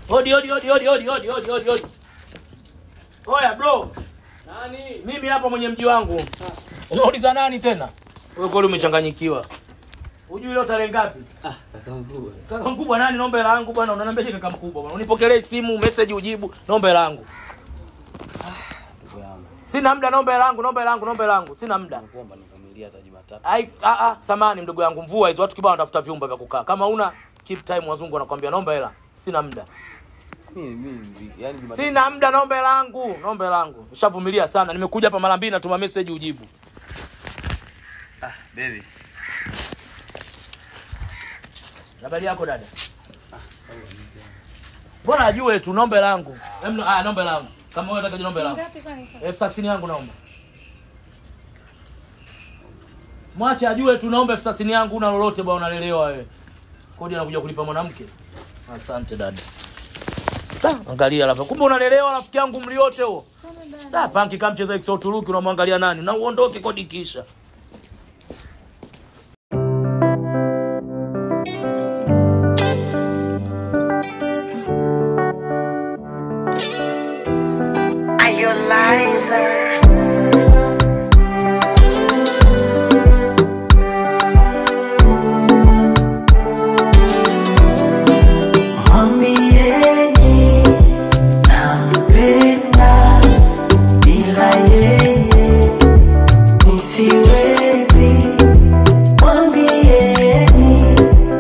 Odi odi odi odi odi odi odi odi odi. Oya bro, Nani? mimi hapa mwenye mji wangu. Unauliza nani tena? Wewe kweli umechanganyikiwa. Hujui leo tarehe ngapi? Ah, kaka mkubwa. Kaka mkubwa nani? Naomba hela yangu bwana. Unaniambiaje kaka mkubwa bwana? Unipokelee simu, message ujibu. Naomba hela yangu. Ndugu yangu. Sina muda, naomba hela yangu, naomba hela yangu, naomba hela yangu. Sina muda. Nakuomba nivumilie hata Jumatatu. Ai, a a, samani mdogo yangu, mvua hizo watu kibao wanatafuta vyumba vya kukaa. Kama una keep time, wazungu wanakuambia naomba hela. Sina muda. Mimi mimi yani Jumatatu. Sina muda, naomba hela yangu, naomba hela yangu. Nishavumilia sana. Nimekuja hapa mara mbili natuma message ujibu. Ah, baby. Habari yako dada? Bora ajue tu naomba hela yangu. Em, ah, naomba hela yangu. Kama wewe unataka naomba hela yangu. Ngapi kwani? Elfu thelathini yangu naomba. Mwache ajue tu naomba elfu thelathini yangu una lolote bwana unalelewa wewe. Kodi anakuja kulipa mwanamke. Asante dada. Sa, angalia alafu. Kumbe unalelewa rafiki yangu mliote huo. Sa, panki kama mcheza XO Turuki unamwangalia nani? Na uondoke kodi kisha. Are you a liar? Mwambieni nampenda, bila yeye nisiwezi. Mwambieni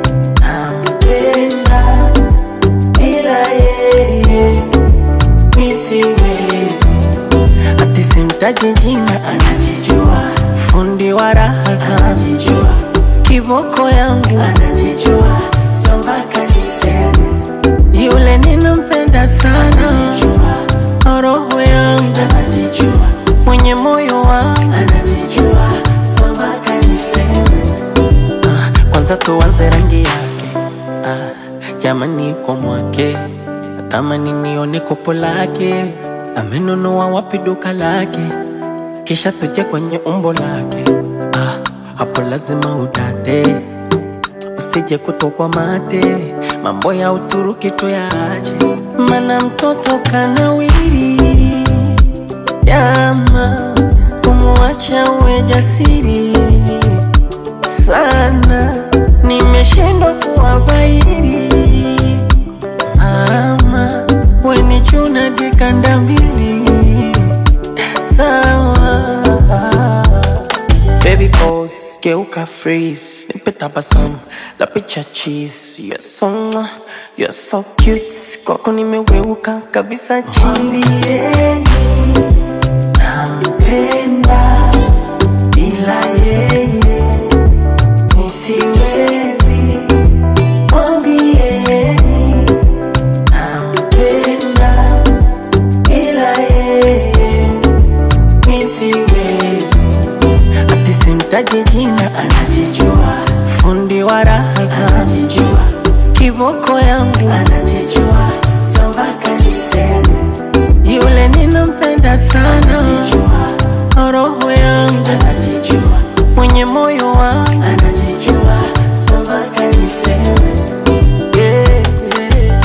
nampenda, bila yeye nisiwezi. Ati simtaji jina, anajijua. Fundi wa raha anajijua. Kiboko yangu anajijua, so mpaka niseme yule ninampenda sana, anajijua. Roho yangu anajijua, mwenye moyo wangu anajijua, so mpaka niseme ah, kwanza tuanze rangi yake ah, jamani kwa mwake natamani nione kopo lake amenunua wapi duka lake kisha tuje kwenye umbo lake ah, hapo lazima udate usije kutokwa mate mambo ya uturuki tuyaache mana mtoto kanawiri jama kumwacha uwe jasiri sana nimeshindwa kuwabairi mama weni chuna dikanda mbili sawa Baby pose, geuka freeze Nipe tabasamu, la picha cheese You're so, mwah, you're so cute Kwako nimeweuka kabisa chini Nampenda bila yeye nisiwezi Mwambieni nampenda bila yeye nisiwezi ati simtaji jina anajijua fundi wa raha anajijua kiboko yangu anajijua so mpaka niseme yule ninampenda sana anajijua roho yangu anajijua mwenye moyo wangu anajijua so mpaka niseme yeah, yeah.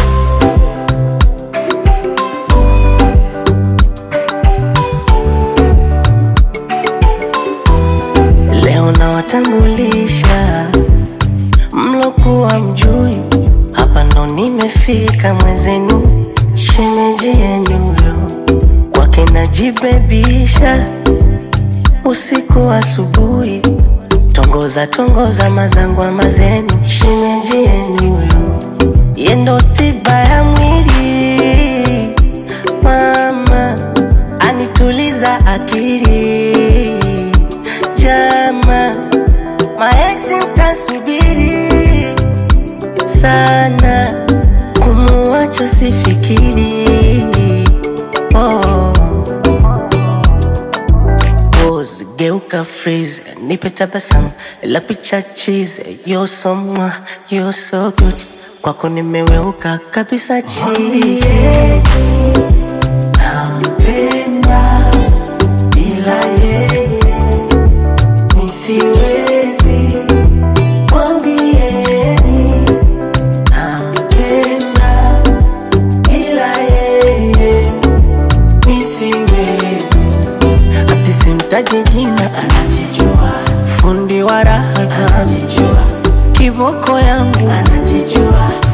Leo nawatambulisha mlokuwa mjui, hapa ndo nimefika mwezenu, shemeji yenu yo kwake najibebisha usiku asubuhi, tongoza tongoza mazangwa mazenu, shemeji yenu yo yendo tiba ya mwili mama anituliza akili jama maeksi mtasubiri sana kumuacha sifikiri oh. Pose, geuka freeze nipe tabasamu la picha cheese you're so mwah, you're so good kwako nimeweuka kabisa chini nampenda bila yeye nisiwezi mwambieni nampenda simtaji jina, anajijua. Fundi wa raha zangu, anajijua. Kiboko yangu, anajijua.